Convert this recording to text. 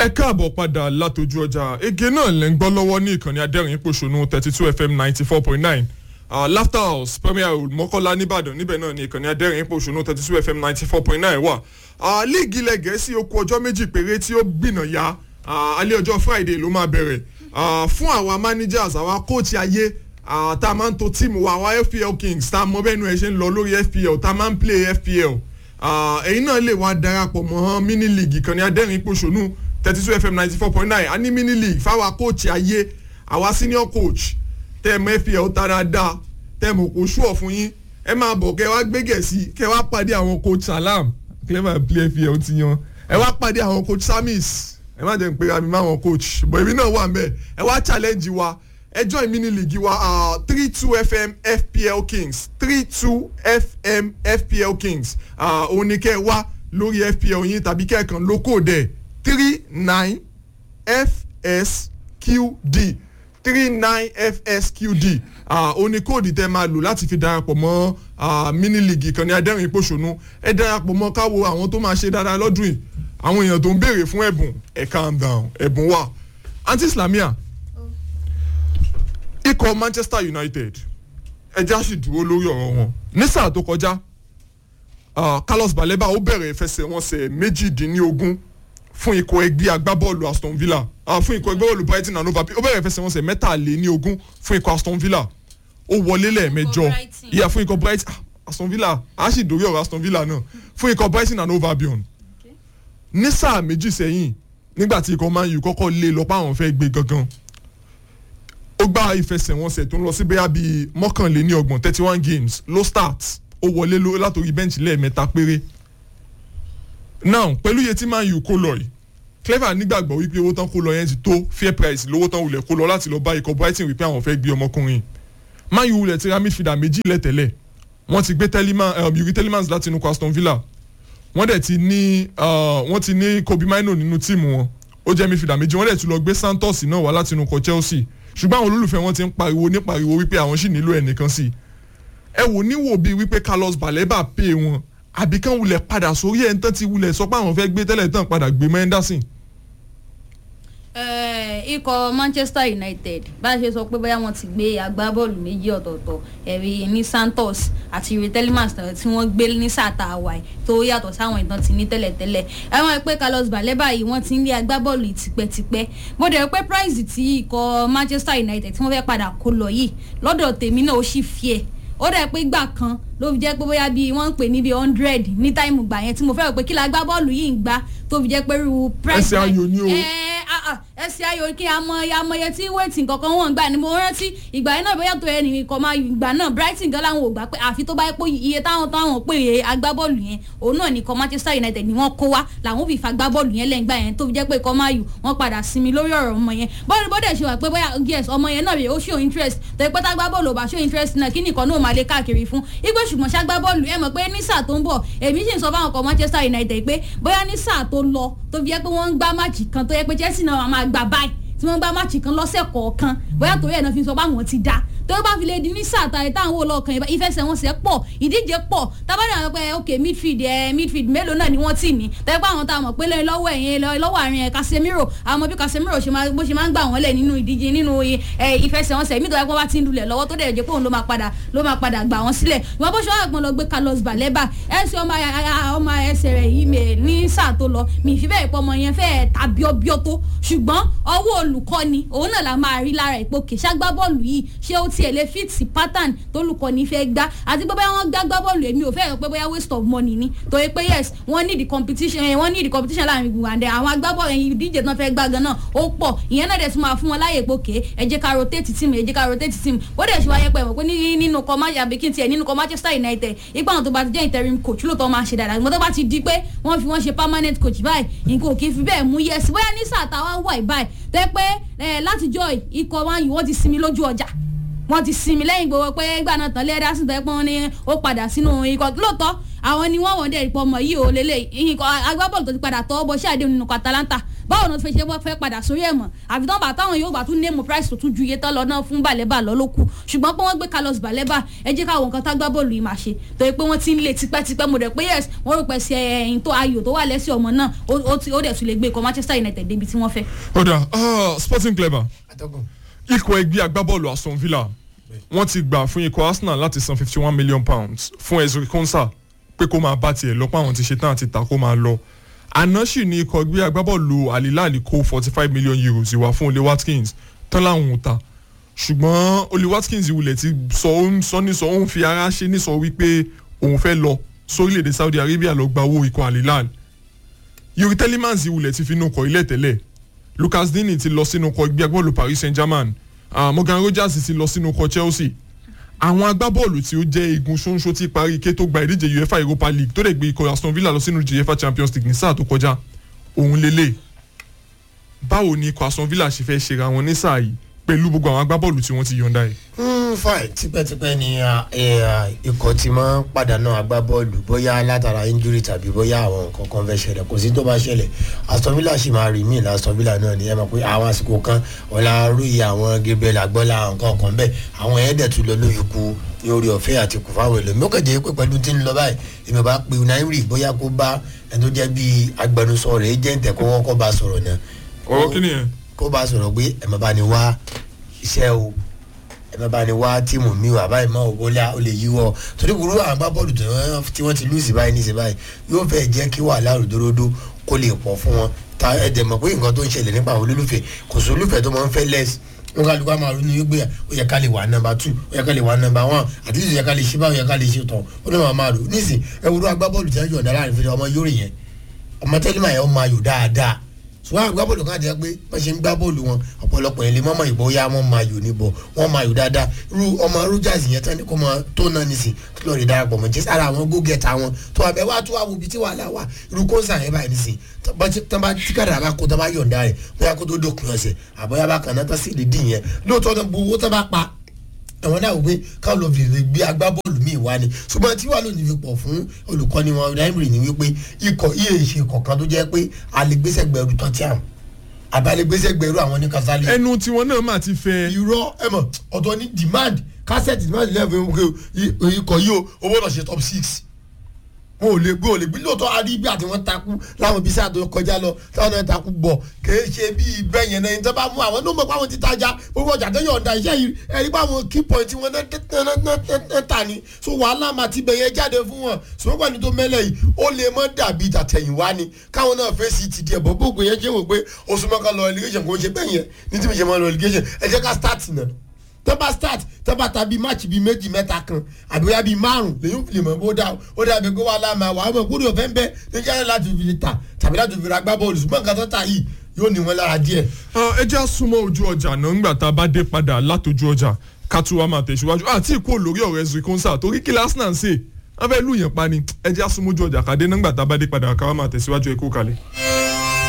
ẹ káàbọ̀ padà látọjú ọjà ege náà lẹ́ ń gbọ́ lọ́wọ́ ní ìkànnì adẹ́rìn pòṣónú thirty two fm ninety four point nine laughter house premier road mọ́kànlá nìbàdàn níbẹ̀ náà ní ìkànnì adẹ́rìn pòṣónú thirty two fm ninety four point nine wà. líìgì ilẹ̀ gẹ̀ẹ́sì ó kù ọjọ́ méjì péré tí ó gbìnà ya alẹ́ ọjọ́ friday ló máa bẹ̀rẹ̀ fún àwa managers àwa coach ayé tá a máa ń to tíìmù wa àwa fpl kings tá a mọ bẹ́ẹ̀ nu ẹ̀ ṣe ń lọ lórí fpl tá a máa ń play fpl ẹ̀yin náà lè wá darapọ̀ mọ́ mini league ìkànnì adẹ́rìn pòṣónú thirty two fm ninety four point nine a ní mini league fáwa coach ayé àwa senior coach tẹ́ ẹ mọ fpl tá dáadáa tẹ́ ẹ mọ̀ kó ṣùọ̀ fún yín ẹ máa bọ̀ kẹ́ wá gbégẹ̀ sí kẹ́ wá pàdé àwọn coach salam clever play fpl ti yan ẹ wá pàdé àwọn coach samis ẹ má jẹ́ n pera mi má wọn coach bọ̀ èmi náà wà mbẹ́ ẹ wá challenge wa ẹ join mini league wa three two fm fpl kings three two fm fpl kings òun ni kẹ́ ẹ wá lórí fpl yín tàbí kẹ́ ẹ kàn lóko dẹ̀ three nine fsqd three nine fsqd ó ní kóòdì tẹ́ máa lò láti fi darapọ̀ mọ́ mini league ìkànnì adẹ́rìn ìpòṣónú ẹ darapọ̀ mọ́ káwo àwọn tó máa ṣe dáadáa lọ́dún yìí àwọn èèyàn tó ń béèrè fún ẹ̀bùn ẹ̀ calm down ẹ̀bùn wà aunty islamia ikọ̀ manchester united ẹja sì dúró lórí ọ̀rọ̀ wọn ní sáà tó kọjá carlos baleba ó bẹ̀rẹ̀ ìfẹsẹ̀wọnsẹ̀ méjìdínlógún fún ikọ̀ ẹgbẹ́ agbábọ́ọ̀lù aston villa fún ikọ̀ ẹgbẹ́ bọ́ọ̀lù brighton and hove ó bẹ̀rẹ̀ ìfẹsẹ̀wọnsẹ̀ mẹ́tàléníogún fún ikọ̀ aston villa ó wọlé lẹ́ẹ̀mẹjọ ìyá fún ikọ̀ brighton aston villa a sì dórí ọ̀rọ̀ aston villa náà fún ikọ̀ brighton and hove albion ní sáà méjì sẹ́yìn nígbà tí ikọ̀ man u kọ́kọ́ lé lọ pa àwọn fẹ́ gbé gangan ó gba ìfẹsẹ̀wọnsẹ̀ tó ń lọ sí bẹ́yà bíi mọ́kànléní ọgbọ̀n thirty one games ló start ó wọlé látòrí bẹ́ǹchì lẹ́ẹ̀mẹ́ta péré now pẹ̀lú iye tí man u kó lọ yìí clever nígbàgbọ́ wípé owó tán kó lọ yẹn ti tó fair price lówó tán wulẹ̀ kó lọ láti lọ bá ikọ̀ brighton wípé àwọn fẹ́ gbé ọmọkùnrin man u wulẹ̀ ti ra midfielder méjì lẹ́tẹ̀lẹ̀ wọ́n ti gbé yuri telemans láti inú aston villa wọ́n dẹ̀ ti ní wọ́n ti ní kobe mino nínú tíìmù wọn ó jẹ́ midfielder méjì wọ́n dẹ̀ ti lọ gbé santos náà wá láti inú kọ chelsea ṣùgbọ́n àwọn olólùfẹ́ wọn ti ń pariwo ní pariwo wípé àwọn sì nílò ẹnìkan sí i ẹ wò níwò bíi wípé carlos baleba pè wọn àbí kán wulẹ̀ padà sórí ẹ̀ ń tán ti wulẹ̀ sọ pé àwọn fẹ́ gbé tẹ́lẹ̀ tán padà gbé menderson. ikọ̀ manchester united bá a ṣe sọ pé bóyá wọ́n ti gbé agbábọ́ọ̀lù méjì ọ̀tọ̀ọ̀tọ̀ ẹ̀rí ní santos àti rí telemans tí wọ́n gbé ní sàtà hawaii tó yàtọ̀ sáwọn ìtàn ti ní tẹ́lẹ̀tẹ́lẹ̀ ẹ̀wọ̀n pé carlos baleba yìí wọ́n ti ń lé agbábọ́ọ̀lù tipẹ́tipẹ́ mo dẹ̀ pé price tí ikọ̀ manchester united tí wọ́n fẹ́ padà kó lọ yìí lọ́dọ̀ tèmi náà ó sì fi ẹ̀ ó dẹ̀ pé gbà kan ló fi jẹ́ pé bóyá bíi wọ́n ń pè ní bíi hundred ní táìmù gbà yẹn tí mo fẹ́ rò pé kí la gbá bọ́ọ̀lù yìí ń gbá tó fi jẹ́ pé irú price ẹsẹ̀ ayò ni o ẹsẹ̀ ayò kí amọye tí wéètì kankan wọ́n gbà ni mo rántí ìgbà yẹn náà bóyá tó yẹ nìkan máa ìgbà náà brighton gan láwọn ò gbà pé àfi tó bá yẹ pé iye táwọn táwọn pè é agbábọ́ọ̀lù yẹn òun náà nìkan manchester united ni wọ́n kó wá làwọn fi fa gbábọ́ọ̀lù yẹn lẹ́yìn gbà yẹn tó fi jẹ́ pé ikọ̀ máa yù wọ́n padà sinmi lórí ọ̀rọ̀ ọmọ yẹn bọ́ọ̀lù bọ́dẹ̀ ṣe wà pé bóyá yes ọmọ yẹn náà rè ó show interest tó yẹ pé tá gbábọ́ọ̀lù ò bá show interest náà kí nìkan náà máa lé káàkiri fún igbó ṣùgbọ́n ṣá gbábọ́ọ̀lù ẹ mọ̀ pé ní sáà tó ń bọ̀ èmi sì ń sọ fáwọn ọkọ̀ manchester united pé bóyá ní sáà tó lọ tó fi jẹ́ pé wọ́n ń gbá máàcì kan tó yẹ pé chelsea náà máa gbà báyìí tí wọ́n gbá máàcì kan lọ́sẹ̀ kọ̀ọ̀kan bóyá torí ẹ̀ náà fi sọ pé àwọn ti dá tó bá fi lè di ní sáà tàyè táwọn wò lọ́ọ̀kan ìfẹsẹ̀wọnsẹ̀ pọ̀ ìdíje pọ̀ tábàdàn àwọn pé ok midfield ẹ midfield mélòó náà ni wọ́n tì ní tẹ́lẹ̀ pé àwọn tá a mọ̀ pé lọ́wọ́ ẹ̀yìn lọ́wọ́ àárín ẹ̀ Casemiro àwọn ọmọ bí Casemiro bó ṣe máa ń gbà wọ́n lẹ̀ nínú ìdíje nínú ìfẹsẹ̀wọnsẹ̀ mi tó yẹ kó bá ti ń lulẹ̀ lọ́wọ́ tó dẹ̀ jẹ́ pé òun ló máa padà ló máa padà gbà wọ́n sílẹ̀ ìwọ́n bó ṣe wà gbọ́n lọ gbé Carlos Baleba ẹ̀sìn ọmọ ẹsẹ̀ rẹ̀ yìí ní sáà tó lọ mi ìfi bẹ́ẹ̀ pọ̀ ọmọ yẹn fẹ́ẹ̀ ta bíọ́bíọ́ tó ṣùgbọ́n ọwọ́ olùkọ́ni òun náà la máa rí lára ìpò kè ṣàgbá bọ́ọ̀lù yìí ṣé ó tiẹ̀ lè fìtì pattern tólùkọ́ni fẹ́ gbá àti pé bóyá wọ́n gbá gbá bọ́ọ̀lù èmi ò fẹ́ rò pé bóyá waste of money ni torí pé yes wọ́n ní the competition wọ́n ní the competition láàrin gbùngbùn àdẹ àwọn agbábọ́ọ̀lù ẹ̀yìn ìdíje tán fẹ́ gbá gan náà ó pọ̀ ìyẹn náà dẹ̀ tún máa fún wọn láyè pé òkè ẹ jẹ́ ká rotate team ẹ jẹ́ ká rotate team ó dẹ̀ ṣe wáyé pé mọ̀ pé nínú kọ́ májà bí kí n tiẹ̀ nínú kọ́ Manchester United ipa àwọn tó bá ti jẹ́ interim coach lóòótọ́ máa ṣe dáadáa ṣùgbọ́n tó bá ti di pé wọ́n fi wọ́n ṣe permanent coach báyìí nǹkan ò kì í fi bẹ́ẹ̀ mú yẹ́sì bóyá ní sáà táwa wà báyìí tẹ́ pé látijọ́ ikọ̀ wọn yìí wọ́n ti sinmi lójú ọjà wọ́n ti sinmi lẹ́yìn gbogbo pé gbà náà tán lẹ́ẹ̀dá sí tẹ́ pọ́n ní ó padà sínú ikọ̀ lóòótọ́ àwọn ni wọ́n wọ́n dẹ̀ rí pọ́ ọmọ yìí ò lélẹ̀ ikọ̀ agbábọ́ọ̀lù tó ti padà tọ́ bọ́ sí àdéhùn nínú Atalanta báwo ni wọ́n ti fẹ́ ṣe wọ́n fẹ́ padà sórí ẹ̀ mọ̀ àfi tán bá táwọn yóò bá tún néèmù price tó tún ju iye tán lọ náà fún Baleba lọ ló kù ṣùgbọ́n pé wọ́n gbé Carlos Baleba ẹ jẹ́ káwọn nǹkan tá gbábọ́ọ̀lù yìí máa ṣe torí pé wọ́n ti ń lé tipẹ́tipẹ́ mo rẹ̀ pé yes wọ́n rò pé ṣe ẹ̀yìn tó ayò tó wà lẹ́sẹ̀ ọmọ náà ó ti- ó dẹ̀ tún lè gbé ikọ̀ Manchester United débi tí wọ́n fẹ́. ọ̀dà ah, Sporting Clever atọ́kùn ikọ̀ ẹgbẹ́ agbábọ́ọ̀lù Aston Villa wọ́n ti gbà fún ikọ̀ Arsenal láti san fifty one million pounds fún Ezri Konsa pé kó máa bá tiẹ̀ lọ pé àwọn ti ṣetán àti ta kó máa lọ àná sì ni ikọ̀ ẹgbẹ́ agbábọ́ọ̀lù Al-Hilal kó forty five million euros ìwà fún Ole Watkins tán láwọn ò ta ṣùgbọ́n Ole Watkins wulẹ̀ ti sọ ó ń sọ ní sọ ó ń fi ara ṣe ní sọ wípé òun fẹ́ lọ sórílẹ̀‐èdè Saudi Arabia lọ gba owó ikọ̀ Al-Hilal Yuri Telemans wulẹ̀ ti fi inú kọ ilé tẹ́lẹ̀ Lucas Digne ti lọ sínú kọ ẹgbẹ́ agbábọ́ọ̀lù Paris Saint-Germain uh, Morgan Rogers ti lọ sínú kọ Chelsea àwọn agbábọ́ọ̀lù tí ó jẹ́ igun ṣóńṣó tí parí ike tó gba ìdíje UEFA Europa League tó lè gbé ikọ̀ Aston Villa lọ sínú UEFA Champions League ní sáà tó kọjá òun lélẹ̀ báwo ni ikọ̀ Aston Villa ṣe fẹ́ ṣera wọn ní sáà yìí pẹ̀lú gbogbo àwọn agbábọ́ọ̀lù tí wọ́n ti yọ̀ǹda yìí. Mm, fine tipẹ́tipẹ́ ni ah, eh, ah, ikọ̀ ti máa ń pàdánù agbábọ́ọ̀lù bóyá látara injury tàbí bóyá àwọn nǹkan kan fẹ́ ṣẹlẹ̀ kò sí tó bá ṣẹlẹ̀ Aston Villa sì máa rí míì Aston Villa náà ni ẹ mọ̀ pé àwọn àsìkò kan ọ̀la rúyì àwọn Gabriel agbọ́lá àwọn nǹkan kan bẹ́ẹ̀ àwọn yẹn dẹ̀ tún lọ lóyún ku ní orí ọ̀fẹ́ àti kù fáwọn èlò mi ó kàn jẹ́ pé pẹ̀lú tí ń lọ báyìí èmi bá pe Unai bóyá kó bá ẹni tó jẹ́ bíi agbẹnusọ rẹ̀ agent kó wọ́n kọ́ bá sọ̀rọ̀ náà ọ̀rọ̀ kí nìyẹn. kó bá sọ̀rọ̀ pé ẹ̀ má bá ní wá iṣẹ́ o ẹ̀ má bá ní wá tíìmù mi wà báyìí máa wò ó lè yíwọ́ torí kúrú àwọn agbábọ́ọ̀lù tí wọ́n- tí wọ́n ti lùsì báyìí ní sí báyìí yóò fẹ́ jẹ́ kí wàhálà òdòdó kó lè pọ̀ fún wọn ta ẹ̀dẹ̀ mọ̀ pé nǹkan tó ń ṣẹlẹ̀ nípa àwọn olólùfẹ́ kò sí olólùfẹ́ tó máa ń fẹ́ lẹ́sì wọn ká lùkọ́ máa ronú wípé ó yẹ ká lè wà nọ́mbà two ó yẹ ká lè wà nọ́mbà one àti ó yẹ ká lè ṣe báwo ó yẹ ká lè ṣe tán ó ní wọn máa rò nísìn ẹ wúrú agbábọ́ọ̀lù tí wọ́n yọ̀ǹda láàrin fún ọmọ yórì yẹn ọmọ tẹ́lẹ̀ máa yẹ ọmọ ayò dáadáa ṣùgbọ́n àwọn gbábọ́ọ̀lù kan jẹ́ pé wọ́n ṣe ń gbá bọ́ọ̀lù wọn ọ̀pọ̀lọpọ̀ yẹn lè mọ́mọ́ ìbò ya wọ́n máa yò níbọ̀ wọ́n máa yò dáadáa irú ọmọ Rogers yẹn tán ní kó máa tó náà nísìn tó lọ́ọ́ rí darapọ̀ mọ́ jẹ́ sára àwọn gógẹ́ta wọn tó wà bẹ́ẹ̀ wá tó wà wo ibi tí wàhálà wà irú kóńsà yẹn báyìí nísìn tán bá tí kàdà bá kó tán bá yọ̀ǹda rẹ̀ bóyá kó tó dókun ọ̀sẹ̀ àbọ̀yá bá kàn náà tán sì lè dín yẹn lóòótọ́ náà gbowó tán bá pa àwọn náà wò pé káwọn lọ fi gbé agbábọ́ọ̀lù míì wá ni ṣùgbọ́n tí wàá lónìí fi pọ̀ fún olùkọ́ni wọn Emery ni wípé ikọ̀ iye ìṣe kọ̀ọ̀kan tó jẹ́ pé alẹ́gbẹ́sẹ̀gbẹ̀rù tọ́tíàm àbálẹ́gbẹ́sẹ̀gbẹ̀rù àwọn ní kasali. ẹnu tiwọn náà máa ti fẹ́. irọ́ ẹ mọ̀ ọ̀tọ̀ ní demand cassette demand level ikọ̀ yìí o owó náà ṣe top six wọn ò lè gbé ò lè gbé lóòótọ́ arígbé àti wọn takú láwọn bíi sáà tó kọjá lọ táwọn náà takú bọ̀ kèé ṣe bíi bẹ́ẹ̀ yẹn náà ní tó bá mú àwọn ló mọ̀ pé àwọn ti tajà gbogbo ọjà tó yọ̀ǹda iṣẹ́ yìí ẹ̀rí pé àwọn key point wọn náà tà ní so wàhálà máa ti bẹ̀yẹ jáde fún wọn ṣùgbọ́n ní tó mẹ́lẹ̀ yìí ó lè mọ́ dàbí tàtẹ̀yìnwá ni káwọn náà fèsì ti díẹ̀ bọ́ gbogbo yẹn ṣe wò pé oṣù mọ́ká lọ relegation kò ṣe bẹ́ẹ̀ yẹn ní tí mi ṣe mọ́ lọ relegation ẹ jẹ́ ká start náà tọ́ba start tọ́ba ta bíi match bíi méjì mẹ́ta kan àbí wíyá bíi márùn lèyìn fi lè mọ̀ bó dá ó dàbí pé wà láàmà wà á mọ̀ kúrò fẹ́ ń bẹ́ níjà láti fi lè ta tàbí láti fi ra gbá bọ́ọ̀lù ṣùgbọ́n nǹkan tó ta yìí yóò ní wọn lára díẹ̀. ẹ jẹ́ àsomọ́ ojú ọjà náà ńgbà tá a bá dé padà látọjú ọjà ká tún wá máa tẹ̀síwájú àti ìkó lórí ọ̀rọ̀ Ezri Konsa torí kí lásìnà ń sè wọ́n fẹ́ lù yẹn pa ni ẹ jẹ́ àsomọ́ ojú ọjà ká dé náà ńgbà tá a bá dé padà ká wá máa tẹ̀síwájú ẹ kú kalẹ̀.